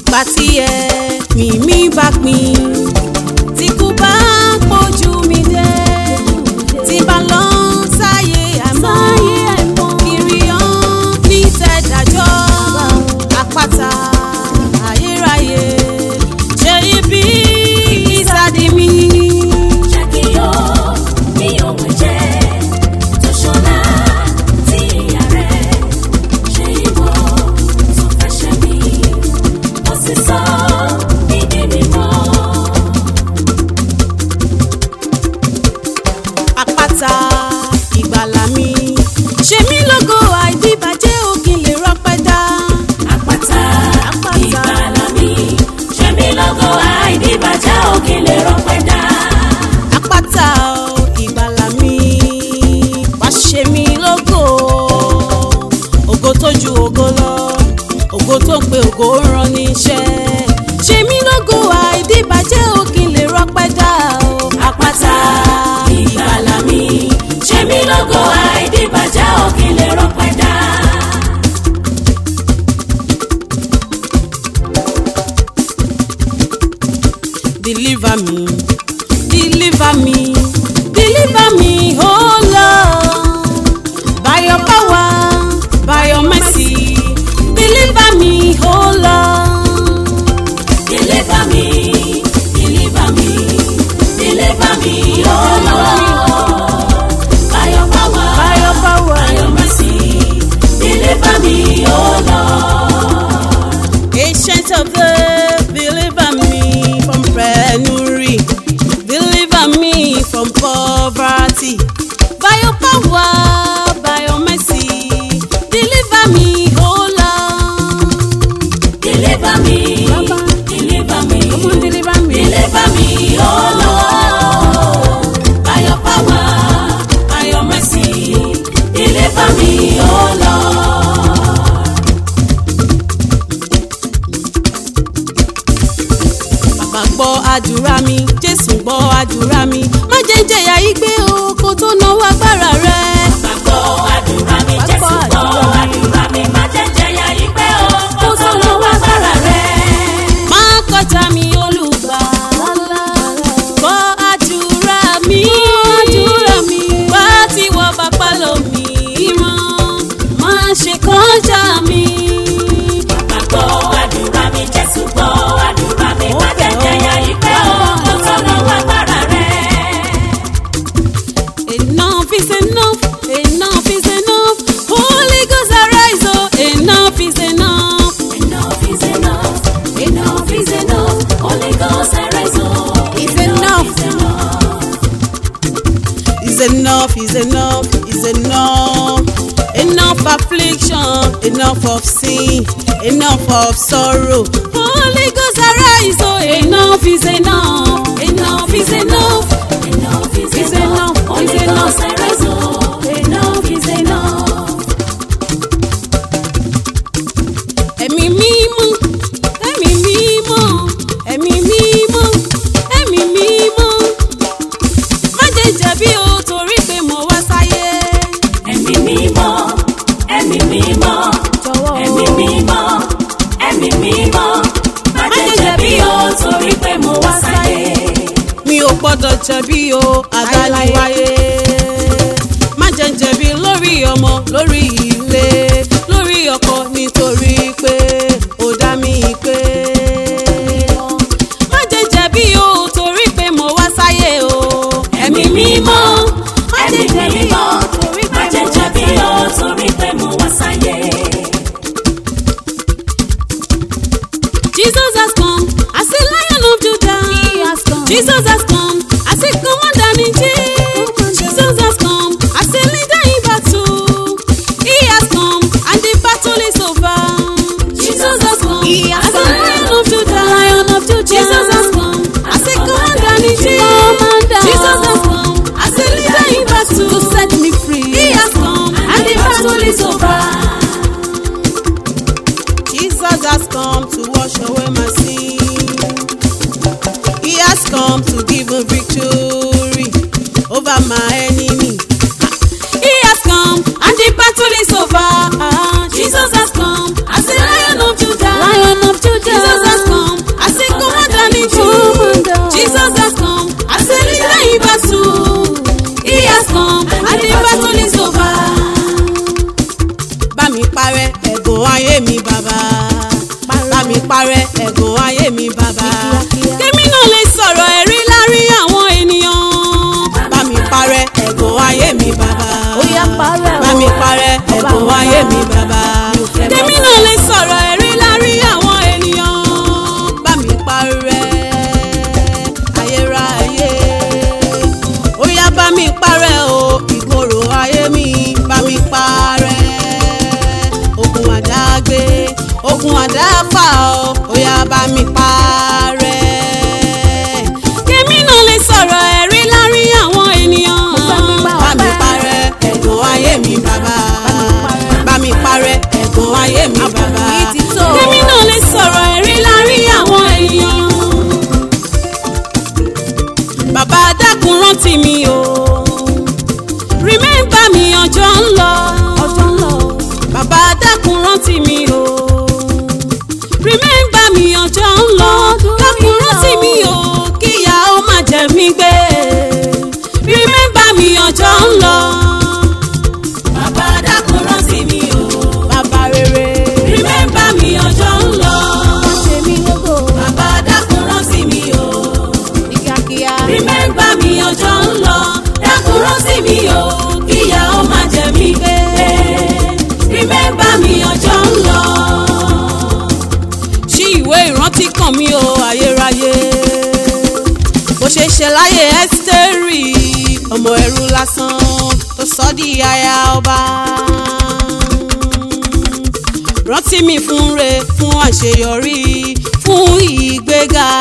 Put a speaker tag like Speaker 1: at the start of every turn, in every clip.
Speaker 1: ìgbà tí ẹ̀mí mi bá pin tí kú bá pójú mi dé tí bá lọ sáyé àmọ́ kiri hàn ní tẹ̀dájọ́ àpáta ayérayé ṣe ibi ìsádi mi.
Speaker 2: Jẹ́ kí o ní ohun jẹ́ tó ṣọlá tí ìyá rẹ̀ ṣe ìwọ tó fẹ́ ṣe mí. Ó sì sọ ìdí mímọ́.
Speaker 1: àpáta ìgbàlà mi ṣe mí lógo àìdíbàjẹ́ òkè lè rọpẹ́ dá.
Speaker 2: Àpáta
Speaker 1: Àpáta.
Speaker 2: ìgbàlà mi. Ṣé mi lọ́gọ́ àìdíbàjẹ́ òkè lè rọpẹ́ dá?
Speaker 1: àpáta ìgbàlà mi wá ṣe mí lógo ògo tó ju ògo lọ ògo tó ń pe ògo ń rán níṣẹ́ ṣe mí lógo àìdíbàjẹ́ òkè lè rọpẹ́ dá o.
Speaker 2: Àpáta ìgbàlà mi. Ṣé mi lọ́gọ́ àìdíbàjẹ́ òkè lè rọpẹ́ dá?
Speaker 1: deliver me deliver me deliver me oh lord by your power by your mercy deliver me oh lord
Speaker 2: Deliver me, deliver me, deliver me, oh Lord. By your power,
Speaker 1: by your power
Speaker 2: by your mercy, deliver me, oh Lord.
Speaker 1: ancient of days deliver me from penury deliver me from poverty by your power by your mercy deliver me oh lord.
Speaker 2: Deliver me,
Speaker 1: Baba.
Speaker 2: deliver me,
Speaker 1: Come on, deliver me.
Speaker 2: deliver me, oh Lord. By your power, by your mercy, deliver me, oh Lord.
Speaker 1: bàbá gbọ́ àdúrà mi jésù gbọ́ àdúrà mi má jẹ́ jẹ̀yà yìí gbé o kó tó náwó agbára rẹ.
Speaker 2: Gbàgbọ́ àdúrà mi,
Speaker 1: Gbàgbọ́
Speaker 2: Jésù gbọ́
Speaker 1: àdúrà
Speaker 2: àdúrà mi, má jẹ́ jẹ̀yà ìpẹ́ o, kó tó lọ wá gbára rẹ̀.
Speaker 1: má kọjá mi olùgbà. gbọ́ àdúrà mi wá tí wọ́n bá pa lómi rán má ṣe kọjá mi.
Speaker 2: Gbàgbọ́ àdúrà mi, Jésù gbọ́ àdúrà mi, má jẹ́ jẹ̀yà ìpẹ́ o, kó tó lọ wá gbára rẹ̀.
Speaker 1: enough is enough enough is enough holy ghost arise o enough is enough.
Speaker 2: Enough is enough, enough is enough, Holy Ghost arise, oh.
Speaker 1: It's enough.
Speaker 2: is enough.
Speaker 1: is enough, is enough, is enough. Enough affliction, enough of sin, enough of sorrow. Holy Ghost arise, oh, enough is enough, enough is enough.
Speaker 2: Enough is
Speaker 1: It's
Speaker 2: enough,
Speaker 1: enough,
Speaker 2: Holy
Speaker 1: it's enough.
Speaker 2: Ghost arise, oh. Enough is enough.
Speaker 1: Ẹ̀mí mímọ́, ẹ̀mí mímọ́, ẹ̀mí mímọ́, ẹ̀mí mímọ́. Má jẹ́ jẹ̀bi o torí pé mo wá sáyé.
Speaker 2: Ẹ̀mí mímọ́, ẹ̀mí mímọ́,
Speaker 1: Jọ̀wọ́ o.
Speaker 2: ẹ̀mí mímọ́, ẹ̀mí mímọ́. Má jẹ́ jẹ̀bi o torí pé mo wá sáyé.
Speaker 1: mi ò gbọ́dọ̀ jẹ̀bi o àdániwáyé má jẹ́ jẹ̀bi lórí ọmọ lórí ilé lórí ọkọ nítorí pé ó dá mi pé má jẹ́ jẹ̀bi o torí pé mo wá sáyé o
Speaker 2: Ẹ̀mí mímọ́, ẹ̀mí mímọ́. Má jẹ́ jẹ̀bi o torí pé mo wá sáyé.
Speaker 1: Jesus has come as a lion of Judah.
Speaker 3: He has come.
Speaker 1: Jesus has come as a commander in chief. Jesus has come as a leader in battle. He has come and the battle is over.
Speaker 2: Jesus has come
Speaker 1: He has
Speaker 2: as a
Speaker 1: come
Speaker 2: lion
Speaker 1: lion of Judah. Lion of Judah. Jesus has come as a commander in chief.
Speaker 3: Commander.
Speaker 1: Jesus has come as a leader in battle.
Speaker 3: To set me free.
Speaker 1: He has come and the battle is over. Jesus has come to wash away my sin. He has come to give a victory over my enemy. He has come and the battle is over. Jesus has come as a lion of Judah.
Speaker 3: Lion of Judah.
Speaker 1: Jesus has ẹ̀gàn ayé mi bàbá bá mi parẹ́ ẹ̀gàn ayé mi bàbá kémi náà lè sọ̀rọ̀ ẹ̀rí láàrin àwọn ènìyàn bá mi parẹ́ ẹ̀gàn ayé mi bàbá
Speaker 3: Ó yá parẹ́ o.
Speaker 1: bá mi parẹ́ ẹ̀gàn ayé mi bàbá kémi náà lè sọ̀rọ̀ ẹ̀rí láàrin àwọn ènìyàn bá mi parẹ́ ayérayé ó yá bá mi parẹ́ o ìkorò ayé mi bá mi parẹ́ ogun àdágbé ogun àdáfà o ó yá bá mi parẹ́ kémi náà lè sọ̀rọ̀ ẹ̀rí láàrin àwọn ènìyàn bá mi parẹ́ ẹ̀gàn ayé mi bàbá bá mi parẹ́ ẹ̀gàn ayé mi bàbá kémi náà lè sọ̀rọ̀ ẹ̀rí láàrin àwọn ènìyàn bàbá dákun rántí mi o remember mi ọjọ́ ń lọ
Speaker 3: ọjọ́ ń lọ.
Speaker 1: bàbá dákun rántí mi o remember mi ọjọ́ ń lọ dákun rántí mi o kíyà ó má jẹ mí gbé remember mi ọjọ́ ń lọ. bàbá dákun rántí mi o bàbá rere remember mi ọjọ́ ń lọ.
Speaker 3: Wá ṣe mí lógo
Speaker 1: bàbá dákun rántí mi o
Speaker 3: ní kíákíá.
Speaker 1: remember mi ọjọ́ ń lọ dákun rántí mi o kíyà ó má jẹ mí gbé remember mi ọjọ́ ń lọ. ṣí ìwé ìrántí kan mi o ayérayé bó ṣe ṣe láyé ẹ́sítérì ọmọ ẹrú lásán tó sọ di aya ọba rántí mi fún re fún àṣeyọrí fún ìgbéga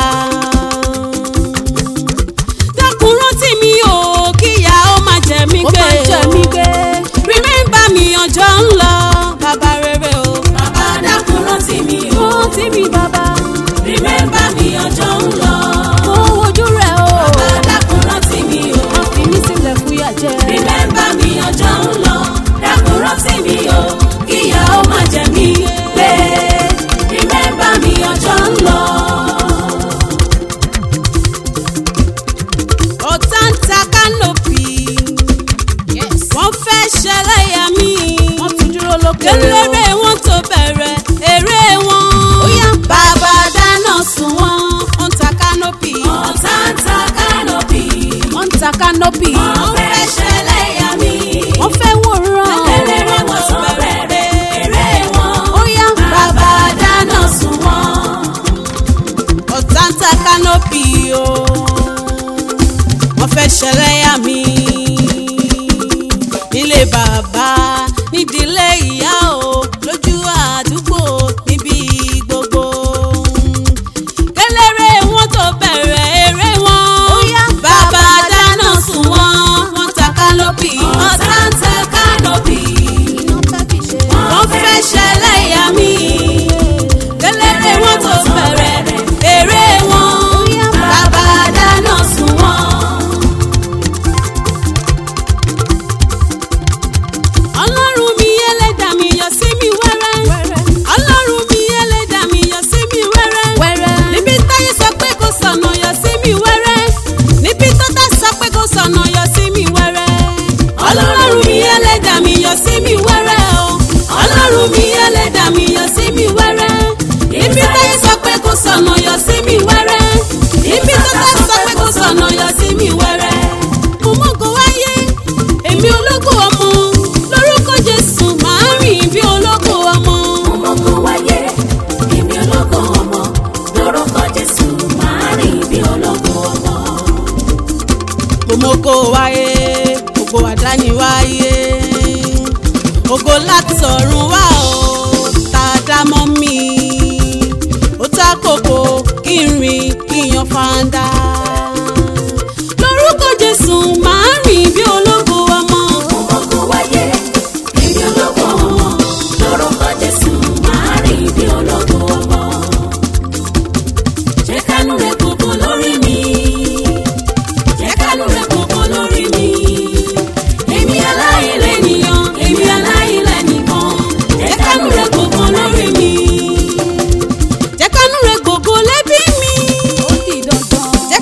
Speaker 1: dákun rántí mi o kíyà ó má jẹ mí
Speaker 3: Ó
Speaker 1: gbé
Speaker 3: máa jẹ mí gbé.
Speaker 1: remember mi ọjọ́ ń lọ bàbá rere o. bàbá dákun rántí mi o.
Speaker 3: Rántí mi bàbá.
Speaker 1: remember mi ọjọ́ ń lọ.
Speaker 3: Mo wojú rẹ̀ o.
Speaker 1: bàbá dákun rántí mi o.
Speaker 3: Má fi mí sílẹ̀ fúyà jẹ.
Speaker 1: remember mi ọjọ́ ń lọ. dákun rántí mi o. kíyà ó má jẹ mí gbé. remember mi ọjọ́ ń lọ. ọ̀tá ń ta kánòpì. wọ́n fẹ́ ṣẹlẹ́yà mi.
Speaker 3: Wọ́n ti dúró lókèrè o.
Speaker 1: eléré wọn tó bẹ̀rẹ̀ eré wọn.
Speaker 3: Ó yá.
Speaker 1: bàbá dáná sun wọn. ó ń ta kánòpì. ọ̀tá ń ta kánòpì.
Speaker 3: Wọ́n ń ta kánópì.
Speaker 1: wọ́n fẹ́ ṣẹlẹ́yà mi.
Speaker 3: Wọ́n fẹ́ wòran.
Speaker 1: eléré wọn tó bẹ̀rẹ̀ eré wọn.
Speaker 3: Ó yá.
Speaker 1: bàbá dáná sun wọn. ọ̀tá ń ta kánòpì o. wọ́n fẹ́ ṣẹlẹ́yà mi. nílé bàbá nídìílé ìyá o lójú àdúgbò níbi gbogbo. kéléré wọn tó bẹ̀rẹ̀ eré wọn.
Speaker 3: Ó yá.
Speaker 1: bàbá dáná sun wọn. wọ́n ta kánòpì. ọ̀tá ń ta kánòpì.
Speaker 3: Iná fẹ́ fi ṣe.
Speaker 1: wọ́n fẹ́ ṣẹlẹ́yà mi. kéléré wọn tó bẹ̀rẹ̀ eré wọn. bàbá dáná sun wọn. ọlọ́run mi ẹlẹ́dàá mi yọ sí mi wẹ́rẹ́. ọlọ́run mi ẹlẹ́dàá mi yọ sí mi wẹ́rẹ́.
Speaker 3: Wẹ́rẹ́.
Speaker 1: níbi táyé sọ pé kò sọ̀nà yọ sí mi wẹ́rẹ́. níbi tó tá sọ pé kò sọ̀nà yọ sí mi wẹ́rẹ́. ọlọ́run mi ẹlẹ́dàá mi yọ sí mi wẹ́rẹ́ o. ọlọ́run mi ẹlẹ́dàá mi yọ sí mi wẹ́rẹ́. níbi táyé sọ pé kò sọ̀nà yọ sí mi wẹ́rẹ́. níbi tó tá sọ pé kò sọ̀nà yọ sí mi wẹ́rẹ́. mo mọ̀gò wáyé èmi ológo ọmọ lórúkọ jésù máa rìn bí ológo ọmọ.
Speaker 2: ọmọkọ wáyé èmi ológo ọmọ lórúkọ jésù máa rìn bí ológo ọmọ.
Speaker 1: gbòmógó wáyé gbogbo àdáni wáyé ògo látọ̀run wá o tá a dá mọ́ mi ó ta kókó kí n rìn kí n yan fanda lórúkọ jésù máa rìn bí ológo ọmọ.
Speaker 2: ọmọkọ wáyé èmi ológo ọmọ lórúkọ jésù máa rìn bí ológo ọmọ. jẹ́ kánú rẹ̀ gbogbo lórí mi jẹ́ kánú rẹ̀ gbogbo lórí mi. èmi aláìlẹ́nìyàn èmi aláìlẹ́nìkan jẹ́ kánú rẹ̀ gbogbo lórí mi.
Speaker 1: jẹ́ kánú rẹ̀ gbogbo lẹ́bí mi
Speaker 3: Ó di dandan.
Speaker 1: jẹ́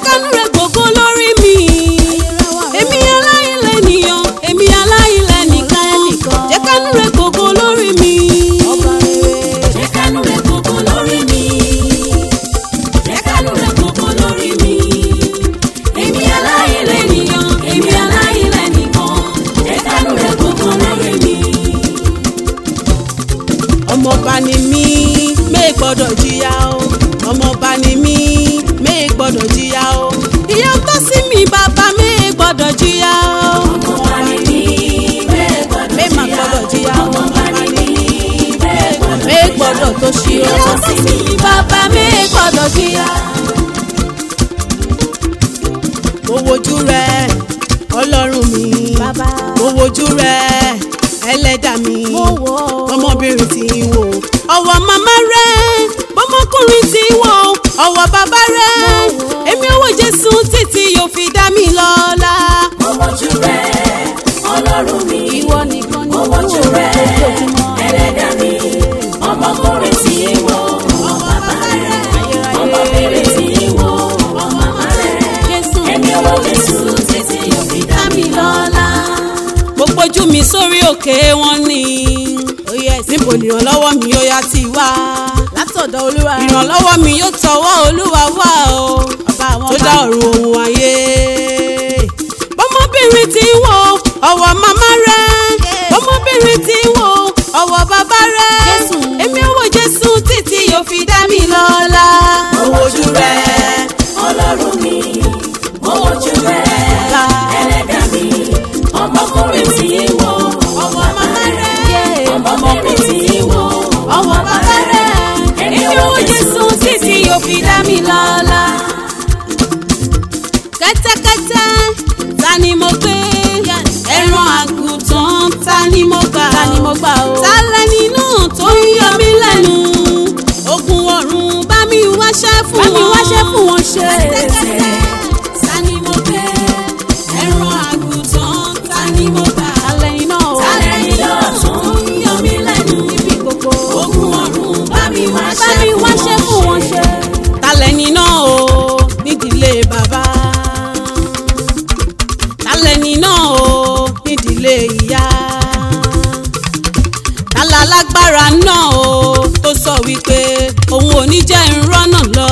Speaker 3: gbọ́dọ̀ jìyà.
Speaker 1: mo wojú rẹ ọlọ́run mi
Speaker 3: Bàbá.
Speaker 1: mo wojú rẹ ẹlẹ́dà mi
Speaker 3: Mo wò ó.
Speaker 1: ọmọbìnrin tí ń wò ọwọ́ màmá rẹ bọ́mọkùnrin tí ń wò ọwọ́ bàbá rẹ
Speaker 3: Mo wò ó.
Speaker 1: èmi ò wo jésù títí yóò fi dá mi lọ́lá.
Speaker 2: Mo wojú rẹ, Ọlọ́run mi.
Speaker 3: Ìwọ nìkan ni
Speaker 2: Mo
Speaker 3: mo
Speaker 2: wojú
Speaker 3: wò
Speaker 2: rẹ,
Speaker 3: lójoojúmọ́.
Speaker 2: ẹlẹ́dàá mi. Ọmọkùnrin tí ń wo ọmọ bàbá rẹ̀. Ọmọbìnrin tí ń wo ọmọ màmá rẹ̀.
Speaker 3: Jésù
Speaker 2: Èmi ò wo Jésù títí yóò fi dá mi lọ́lá.
Speaker 1: mo gbójú mi sórí òkè wọn ni níbo ni ìrànlọ́wọ́ mi yóò yá ti wá
Speaker 3: látọ̀dọ̀ olúwa.
Speaker 1: ìrànlọ́wọ́ mi yóò tọwọ́ olúwa wá o
Speaker 3: Ọba àwọn
Speaker 1: tó
Speaker 3: ọba.
Speaker 1: dá ọ̀run ohun ayé bọ́mọbìnrin tí ń wo ọwọ́ màmá rẹ̀ bọ́mọbìnrin tí ń wo ọwọ́ bàbá rẹ̀
Speaker 3: Jésù.
Speaker 1: èmi ò wo jésù títí yóò fi dá mi lọ́lá. mo wojú rẹ̀
Speaker 2: Ọlọ́run mi. Mo wojú rẹ, ẹlẹ́dàá mi. Ọmọkùnrin tí ń wo ọmọ bàbá rẹ̀. Ọmọbìnrin tí ń wo ọmọ bàbá rẹ̀.
Speaker 1: èmi ò wo jésù títí yóò fi dá mi lọ́lá. kẹ́tẹ́kẹ́tẹ́ ta ni mo gbé ẹran àgùntàn ta ni mo gbà
Speaker 3: Ta ni mo gbà o?
Speaker 1: ta lẹni náà tó ń yọ mí lẹ́nu ogun ọ̀run bá mi wáṣẹ́ fún
Speaker 3: Bá
Speaker 1: wọn
Speaker 3: mi wáṣẹ́ fún wọn ṣe.
Speaker 1: kẹ́tẹ́kẹ́tẹ́ ta ni mo gbé ẹran àgùntàn ta ni mo gbà
Speaker 3: Alẹ́ iná o.
Speaker 1: ta lẹni náà tó ń yọ mí lẹ́nu
Speaker 3: Ibi gbogbo.
Speaker 1: ogun ọ̀run bá mi
Speaker 3: Bá
Speaker 1: wáṣẹ́
Speaker 3: mi
Speaker 1: fún
Speaker 3: wáṣẹ́
Speaker 1: wọn
Speaker 3: fún wọn ṣe.
Speaker 1: talẹ́ni náà o nídìílé bàbá talẹ́ni náà o nídìílé ìyá tala lágbára náà o tó sọ wípé òun ò ní jẹ́ ìrọ́nà lọ.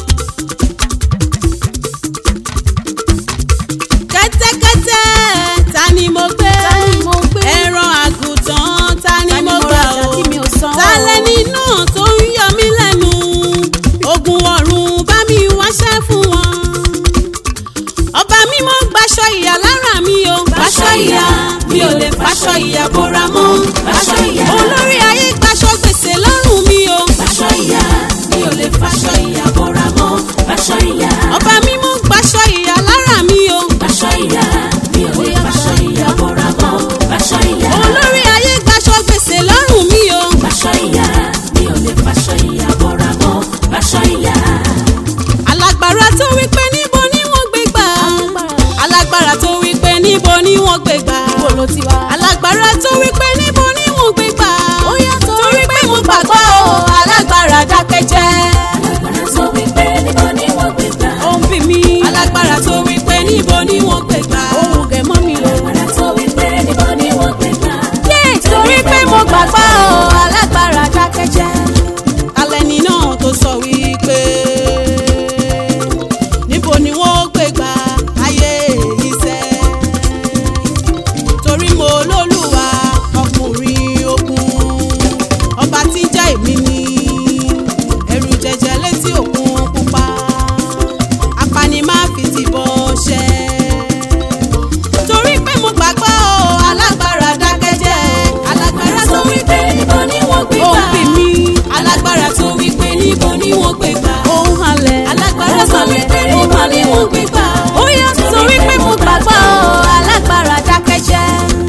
Speaker 1: kẹ́tẹ́kẹ́tẹ́ ta ni mo gbé
Speaker 3: Ta ni mo gbé?
Speaker 1: ẹran àgùntàn ta ni
Speaker 3: Ta ni
Speaker 1: mo
Speaker 3: mo
Speaker 1: gbà
Speaker 3: rajà
Speaker 1: o
Speaker 3: tí mi ò san o?
Speaker 1: talẹ́ni náà tó ń yọ mí lẹ́nu ogun ọ̀run bá mi wáṣẹ́ fún wọn. ọba mímọ́ gbaṣọ ìyà lára mi o gbaṣọ ìyà mi ò lè faṣọ ìyà bora mọ́
Speaker 2: Faṣọ ìyà.
Speaker 1: olórí ayé gbaṣọ gbèsè lọ́rùn mi o
Speaker 2: Faṣọ ìyà, mi ò lè faṣọ ìyà bora mọ́. Faṣọ ìyà,
Speaker 1: ọba mímọ́ gbaṣọ ìyà lára mi o
Speaker 2: faṣọ ìyà, mi ò lè faṣọ ìyà bora mọ́. Faṣọ ìyà,
Speaker 1: olórí ayé gbaṣọ gbèsè lọ́rùn mi o
Speaker 2: faṣọ ìyà, mi ò lè faṣọ ìyà bora mọ́. Faṣọ ìyà,
Speaker 1: alágbára tó wí pé níbo ni wọ́n gbé gbà alágbára tó wí pé níbo ni wọ́n gbé gbà
Speaker 3: Ibo ló ti wá?
Speaker 1: alágbára tó wí pé níbo ni wọ́n gbé gbà
Speaker 3: Ó yá
Speaker 1: torí pé mo gbàgbọ́ o alágbára dákẹ́jẹ́
Speaker 2: alágbára tó wí pé níbo ni wọ́n gbé gbà.
Speaker 1: ó ń bí mi alágbára tó wí pé níbo ni wọ́n gbé gbà
Speaker 3: Ohun gẹ̀ mọ́ mi o.
Speaker 2: Alágbára tó wí pé níbo ni wọ́n gbé gbà.
Speaker 1: torí pé mo gbàgbọ́ o
Speaker 3: Alágbára dákẹ́jẹ́.
Speaker 1: alẹ́ni náà tó sọ wípé níbo ni wọ́n gbé gbà ayé iṣẹ́ torí mo lólùwà ọkùnrin ogun ọba tí ń jẹ́ èmi ni ẹ̀rù jẹjẹ létí òkun pupa apani má fi tìbọn ṣẹ́ torí pé mo gbàgbọ́ o alágbára dákẹ́jẹ́ alágbára tó wí pé
Speaker 2: níbo ni wọ́n gbé
Speaker 1: ó ń
Speaker 2: gbà.
Speaker 1: bì mí alágbára tó wí pé níbo ni wọ́n gbé gbà
Speaker 3: Ohun halẹ̀.
Speaker 1: alágbára tó wí pé níbo ni wọ́n gbé gbà
Speaker 3: Ó yá torí pé mo gbàgbọ́ o. Alágbára dákẹ́jẹ́.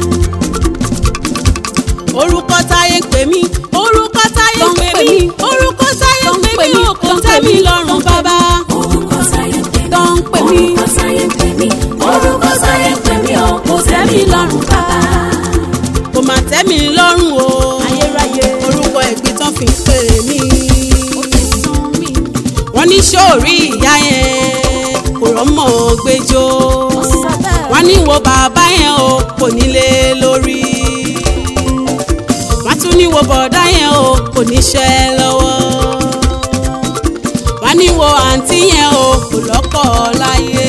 Speaker 1: orúkọ táyé ń pè mí orúkọ táyé
Speaker 3: Tó
Speaker 1: ń
Speaker 3: ń
Speaker 1: pè
Speaker 3: pè
Speaker 1: mí
Speaker 3: mí.
Speaker 1: orúkọ táyé
Speaker 3: Tó
Speaker 1: ń
Speaker 3: ń
Speaker 1: pè
Speaker 3: pè
Speaker 1: mí
Speaker 3: mí.
Speaker 1: ò kò
Speaker 3: Tó ń
Speaker 1: tẹ́
Speaker 3: pè
Speaker 1: mi
Speaker 3: mí.
Speaker 1: lọ́rùn bàbá
Speaker 2: Orúkọ sáyé ń pè mí.
Speaker 3: Tó ń pè mí.
Speaker 2: Orúkọ sáyé ń pè mí. Orúkọ sáyé ń pè mí o. Kò tẹ́ mi lọ́rùn bàbá.
Speaker 1: kò mà tẹ́ mi lọ́rùn o
Speaker 3: Ayérayé.
Speaker 1: orúkọ ẹ̀gbin tán fi ń pè mí
Speaker 3: Ó ti sún mi.
Speaker 1: wọ́n ní sóòrí ìyá yẹn kò rọ́mọ gbẹjọ́
Speaker 3: Ó sọ bẹ́ẹ̀.
Speaker 1: wọ́n ní wo bàbá yẹn o kò nílé lórí wọ́n tún ní wo bọ̀dá yẹn o kò níṣẹ́ lọ́wọ́ wọ́n ní wo àǹtí yẹn o kò lọ́kọ láyé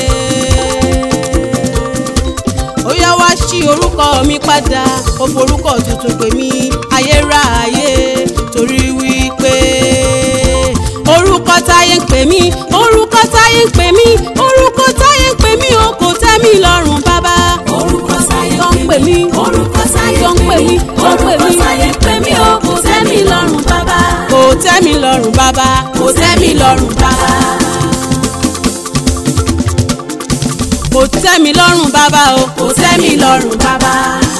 Speaker 1: ó yá wá sí orúkọ mi padà ó forúkọ tuntun pè mí ayérayé torí wípé orúkọ táyé ń pè mí orúkọ táyé ń pè mí orúkọ táyé ń pè mí o kò tẹ́ mi lọ́rùn bàbá
Speaker 2: Orúkọ sáyé
Speaker 3: Tó ń pè mí.
Speaker 2: Orúkọ sáyé
Speaker 3: Tó ń pè mí. Tó ń pè
Speaker 2: Orúkọ
Speaker 3: mí.
Speaker 2: sáyé ń pè mí o. Kò tẹ́ mi lọ́rùn bàbá.
Speaker 1: kò tẹ́ mi lọ́rùn bàbá kò tẹ́ mi lọ́rùn bàbá. kò tẹ́ mi lọ́rùn bàbá o kò tẹ́ mi lọ́rùn bàbá.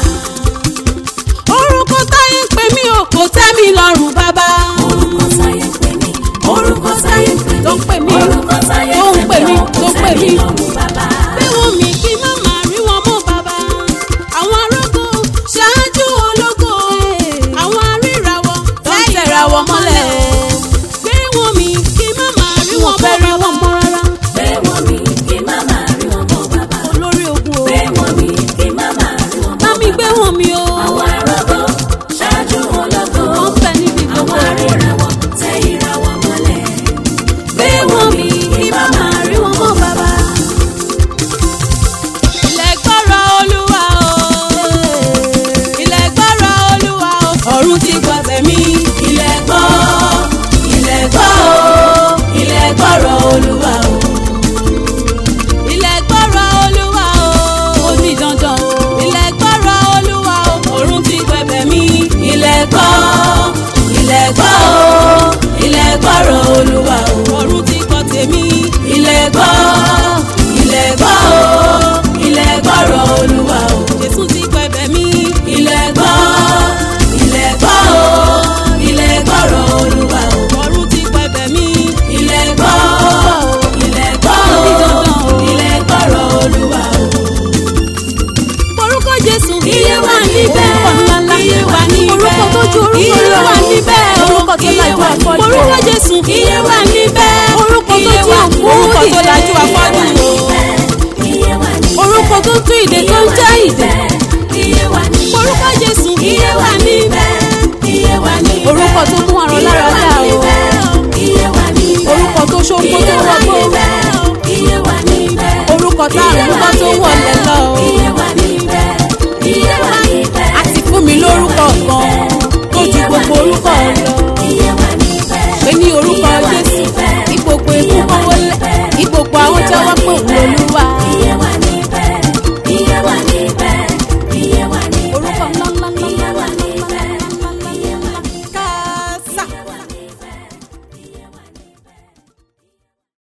Speaker 1: orúkọ táyé ń pè mí o kò tẹ́ mi lọ́rùn bàbá.
Speaker 2: orúkọ sáyé pè mí orúkọ sáyé pè mí
Speaker 1: Tó ń pè mí,
Speaker 2: orúkọ sáyé
Speaker 1: tó ń pè mí,
Speaker 2: o,
Speaker 1: tó ń
Speaker 2: kò
Speaker 1: pè
Speaker 2: tẹ́ mi
Speaker 1: mí.
Speaker 2: lọ́rùn bàbá.
Speaker 1: pé wọ́n mi kí má máa rí wọn mọ́ bàbá. àwọn arógo ṣáájú ológo. àwọn aríràwọ̀ tó ń tẹ̀rawọ̀ mọ́lẹ̀. pé wọ́n mi kí má máa rí wọn mọ́ bàbá.
Speaker 2: Gbé wọn mi kí má máa rí wọn mọ́ bàbá.
Speaker 1: olórí ogun o.
Speaker 2: Gbé wọn mi kí má máa rí wọn mọ́
Speaker 1: bá mi gbé wọn mi o.
Speaker 2: Àwọn arógó ṣáájú ológo.
Speaker 1: wọ́n fẹ́ níbi gbogbo.
Speaker 2: Àwọn aríràwọ̀ tẹ ìràwọ̀ mọ́lẹ̀. Gbé wọn mi kí má máa rí wọn mọ́ bàbá.
Speaker 1: ilẹ̀ gbọ́rọ̀ olúwa o. ilẹ̀ gbọ́rọ̀ olúwa o. ọ̀run ti gbọ̀bẹ̀ mi.
Speaker 2: Ilẹ̀ gbọ́, ilẹ̀ gbọ́ o, ilẹ̀ gbọ́rọ̀ Olúwa o.
Speaker 1: ilẹ̀ gbọ́rọ̀ olúwa o. ó ní dandan o. ilẹ̀ gbọ́rọ̀ olúwa o. ọ̀run ti gbẹ̀bẹ̀ mi.
Speaker 2: Ilẹ̀ gbọ́, ilẹ̀ gbọ́ o, ilẹ̀ gbọ́rọ̀ Olúwa o.
Speaker 1: ọ̀run ti gbọ́ tèmi.
Speaker 2: Ilẹ̀ gbọ́, ilẹ̀ gbọ́ o, ilẹ̀ gbọ́rọ̀ Olúwa o.
Speaker 1: jésù ti gbẹ̀bẹ̀ mi.
Speaker 2: Ilẹ̀ gbọ́, ilẹ̀ gbọ́ o, ilẹ̀ gbọ́rọ̀ Olúwa o.
Speaker 1: ọ̀run ti gbẹ̀bẹ̀ mi.
Speaker 2: Ilẹ̀ gbọ́, ilẹ̀ gbọ́ o, ilẹ̀ gbọ́rọ̀ Olúwa o.
Speaker 1: orúkọ jésù.
Speaker 2: Iye wà níbẹ̀, iye wà níbẹ̀,
Speaker 1: orúkọ tó ju orúkọ
Speaker 2: iye
Speaker 1: lọ.
Speaker 2: wà níbẹ̀,
Speaker 1: orúkọ tó
Speaker 2: iye
Speaker 1: lajú
Speaker 2: wà
Speaker 1: afọ́jú.
Speaker 2: níbẹ̀.
Speaker 1: orúkọ jésù.
Speaker 2: Iye wà níbẹ̀,
Speaker 1: orúkọ tó
Speaker 2: iye
Speaker 1: ju
Speaker 2: wà
Speaker 1: orúkọ tó
Speaker 2: níbẹ̀,
Speaker 1: lajú afọ́jú.
Speaker 2: iye wà níbẹ̀, iye wà níbẹ̀,
Speaker 1: orúkọ tó tú ìdè tó ń jẹ́ ìdè.